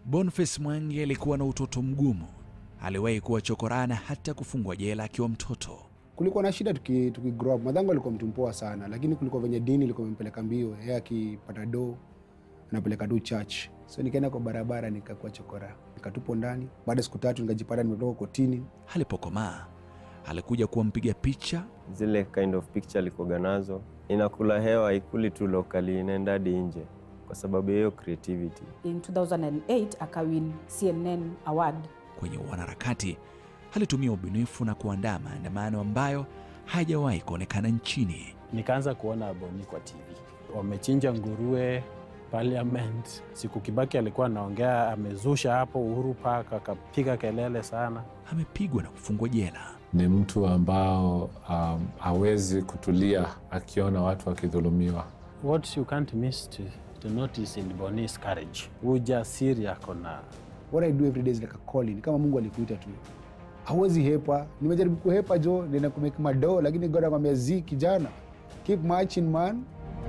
Boniface Mwangi alikuwa na utoto mgumu. Aliwahi kuwa chokorana hata kufungwa jela akiwa mtoto. kulikuwa na shida tuki, tuki grow up. Madhangu alikuwa mtu mpoa sana, lakini kulikuwa venye dini ilikuwa imempeleka mbio. Yeye akipata do anapeleka tu church, so nikaenda kwa barabara nikakuwa chokora, nikatupwa ndani. Baada ya siku tatu nikajipata nimetoka kotini. Alipokomaa alikuja kuwa mpiga picha zile kind of picture alikuwaga nazo inakula hewa, ikuli tu locally, inaenda hadi nje kwa sababu ya hiyo creativity. In 2008 akawin CNN award. kwenye wanaharakati. Alitumia ubunifu na kuandaa maandamano ambayo hajawahi kuonekana nchini. Nikaanza kuona Boni kwa TV, wamechinja nguruwe Parliament. Siku Kibaki alikuwa anaongea, amezusha hapo Uhuru Park, akapiga kelele sana. Amepigwa na kufungwa jela. Ni mtu ambao um, hawezi kutulia akiona watu wakidhulumiwa. What you can't miss to, to notice in Boni is courage, ujasiri ako na What I do every day is like a calling, kama Mungu alikuita tu, hauwezi hepa. Nimejaribu kuhepa jo, nenda kumake madoo, lakini God akwambia zi, kijana, keep marching man.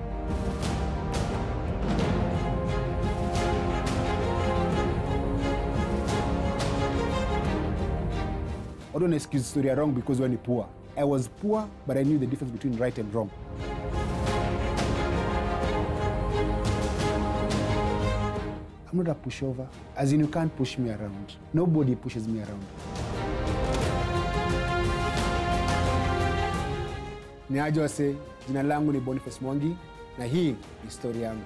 Watu wana excuse story ya wrong because wewe ni poor. I was poor but I knew the difference between right and wrong. I'm not a pushover. As in, you can't push me around. Nobody pushes me around. Ni aje wase, jina langu ni Boniface Mwangi na hii ni story yangu.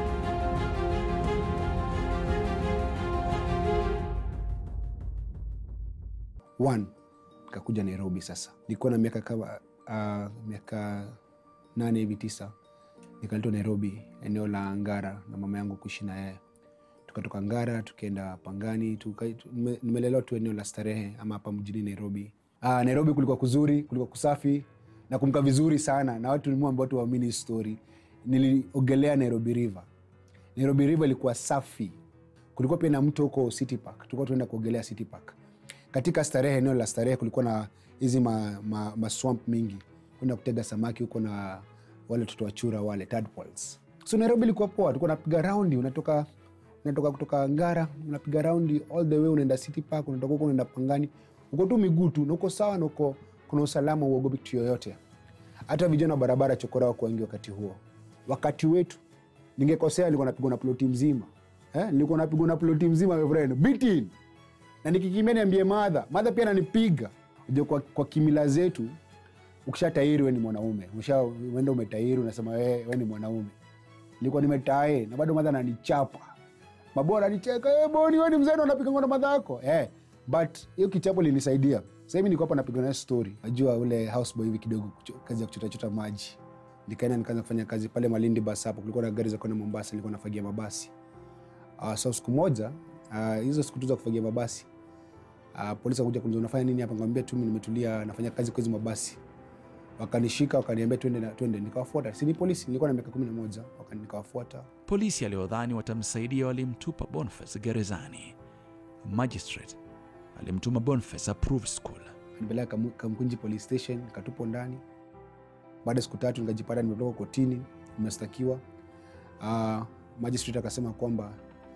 One, nikakuja Nairobi sasa. Nilikuwa na miaka kama uh, miaka nane hivi tisa, nikaletwa Nairobi, eneo la Ngara na mama yangu kuishi na yeye tukatoka Ngara tukaenda Pangani tuka, tu- nime- nimelelewa tu eneo la starehe ama hapa mjini Nairobi. Ah, Nairobi kulikuwa kuzuri, kulikuwa kusafi na kumka vizuri sana na watu ambao watu waamini hii story. Niliogelea Nairobi River. Nairobi River ilikuwa safi. Kulikuwa pia na mto huko City Park, tulikuwa tunaenda kuogelea City Park. Katika starehe, eneo la starehe, kulikuwa na hizi ma, ma, ma swamp mingi, kwenda kutega samaki huko na wale watoto wa chura wale tadpoles. So Nairobi ilikuwa poa, tulikuwa napiga raundi, unatoka unatoka kutoka Ngara unapiga raundi all the way unaenda City Park, unatoka huko unaenda Pangani, uko tu miguu tu na uko sawa na uko kuna usalama, uogopi kitu yoyote. Hata vijana wa barabara chokora wako wengi wakati huo. Wakati wetu ningekosea, nilikuwa napigwa na ploti mzima eh, nilikuwa napigwa na ploti mzima my friend, beating na nikikimbia niambie madha, madha pia ananipiga. Unajua kwa, kwa kimila zetu ukishatairi we ni mwanaume, ushaenda umetairi, unasema we, we ni mwanaume. Nilikuwa nimetae na bado madha ananichapa mabora ananicheka, hey, boni we ni mzee unapigangwa na madha yako eh, but hiyo kichapo linisaidia. Sasa hivi niko hapa napiga nayo story, najua ule houseboy hivi kidogo, kucho- kazi ya kuchotachota maji. Nikaenda nikaanza kufanya kazi pale Malindi bus hapo, kulikuwa na gari za kwenda Mombasa, nilikuwa nafagia mabasi. Uh, so siku moja ah, hizo siku tu za kufagia mabasi uh, polisi wakuja kuniuliza unafanya nini hapa, nikamwambia tu mimi nimetulia nafanya kazi kwa hizo mabasi. Wakanishika wakaniambia twende na twende, nikawafuata. Si ni polisi, nilikuwa na miaka kumi na moja, wakani nikawafuata. Polisi aliodhani watamsaidia walimtupa Boniface gerezani. Magistrate alimtuma Boniface approved school. Nipeleka Kamu- Kamkunji police station, nikatupwa ndani. Baada ya siku tatu nikajipata nimetoka kotini, nimestakiwa. Uh, magistrate akasema kwamba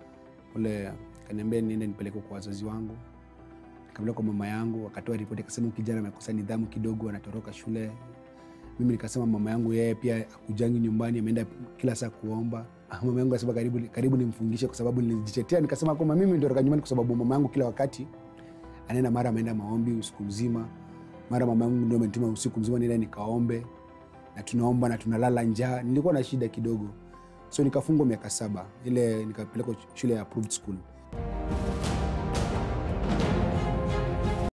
ule kaniambia niende nipeleke kwa wazazi wangu, nikapeleka kwa mama yangu, akatoa ripoti akasema huyu kijana amekosa nidhamu kidogo, anatoroka shule. Mimi nikasema mama yangu yeye pia akujangi nyumbani, ameenda kila saa kuomba. Ah, Mama yangu akasema karibu, karibu nimfungishe kwa sababu nilijitetea, nikasema kwamba mimi nitoroka nyumbani kwa sababu mama yangu kila wakati anaenda mara ameenda maombi usiku mzima, mara mama yangu ndio amenituma usiku mzima niende nikaombe, na tunaomba na tunalala njaa. Nilikuwa na shida kidogo, so nikafungwa miaka saba, ile nikapelekwa shule ya approved school.